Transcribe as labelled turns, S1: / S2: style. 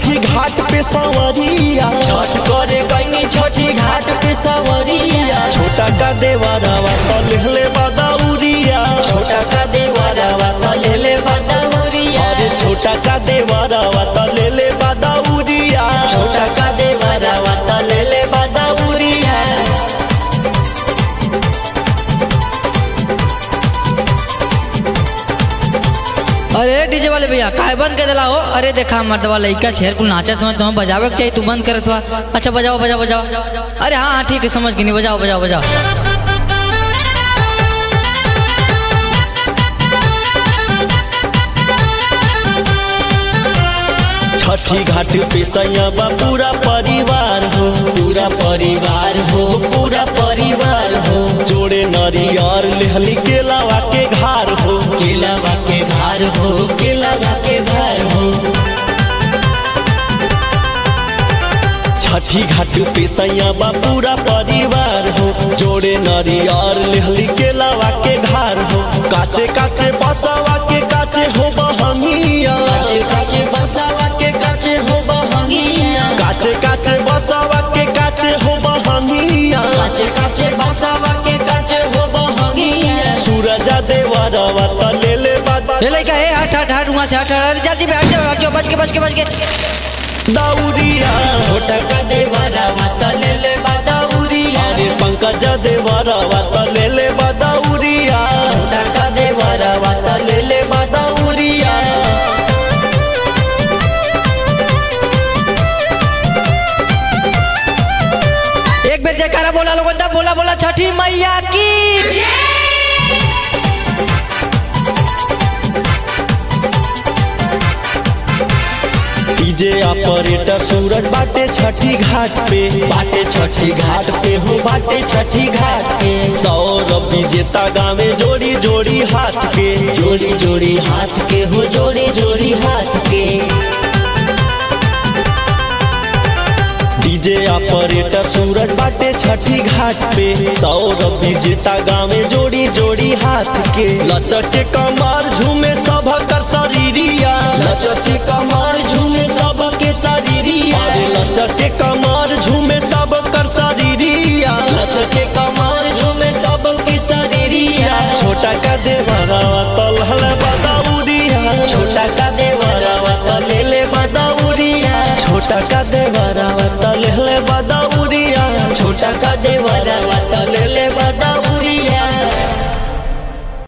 S1: छठी घाट पे सवरिया
S2: छठ करे गईनी छठी घाट पे सवरिया
S1: छोटा का देवरवा तो लेहले बदौरिया
S2: छोटा का देवरवा तो ले ले बदौरिया
S1: अरे छोटा का देवरवा तो लेले बदौरिया
S2: छोटा का देवरवा तो ले ले बदौरिया
S3: अरे डीजे वाले भैया काहे बंद कर दिला हो अरे देखा मर्दवा लइका छेर कुल नाचत हुआ तुम्हें बजावे के चाहिए तू बंद करत हुआ अच्छा बजाओ बजाओ बजाओ अरे हाँ हाँ ठीक है समझ गई नहीं बजाओ बजाओ बजाओ
S1: छठी घाट पे सैया पूरा परिवार हो
S2: पूरा परिवार हो पूरा परिवार हो
S1: जोड़े नरियर लेहली केलावा के घार हो
S2: केलावा के भार हो केलावा के भार हो
S1: छठी घाट पे सैया पूरा परिवार हो जोड़े नरियर लेहली केलावा के घार हो काचे काचे बसवा के काचे हो बहनिया
S2: काचे काचे बसावा के काचे हो बहंगिया
S1: काचे काचे बसवा के काचे हो बहनिया
S2: काचे काचे बसावा के काचे हो बहंगिया
S1: सूरजा देवरवा त ले ले बात
S3: ले लइका ए हट हट हट वहाँ से हट हट अरे जल्दी पे हट जाओ हट जाओ बच के बच के बच के
S1: दौरिया
S2: छोटा का देवरवा तो ले ले बदौरिया
S1: अरे पंकज देवरवा त ले ले बदौरिया
S2: छोटा का देवरवा तो ले ले बदौरिया
S3: एक बेर जयकारा बोला लोगन दा बोला बोला छठी मैया की
S1: डीजे ऑपरेटर सूरज बाटे छठी घाट पे
S2: बाटे छठी घाट पे हो बाटे छठी घाट पे
S1: सौरभ विजेता गावे जोड़ी जोड़ी हाथ के
S2: जोड़ी जोड़ी हाथ के हो जोड़ी जोड़ी हाथ के
S1: डीजे ऑपरेटर सूरज बाटे छठी घाट पे सौरभ विजेता गावे जोड़ी जोड़ी हाथ के लचके कमर झूमे सब कर शरीरिया
S2: लचती कमर झूमे सबके शरीरिया
S1: अरे लचके कमर झूमे सब कर शरीरिया
S2: लचके कमर झूमे सबके शरीरिया
S1: छोटा का देवरवा तलहल बदौरिया
S2: छोटा का देवरवा तो ले ले बदौरिया
S1: छोटा का देवरवा तलहल बदौरिया
S2: छोटा का देवरवा तो ले ले बदौरिया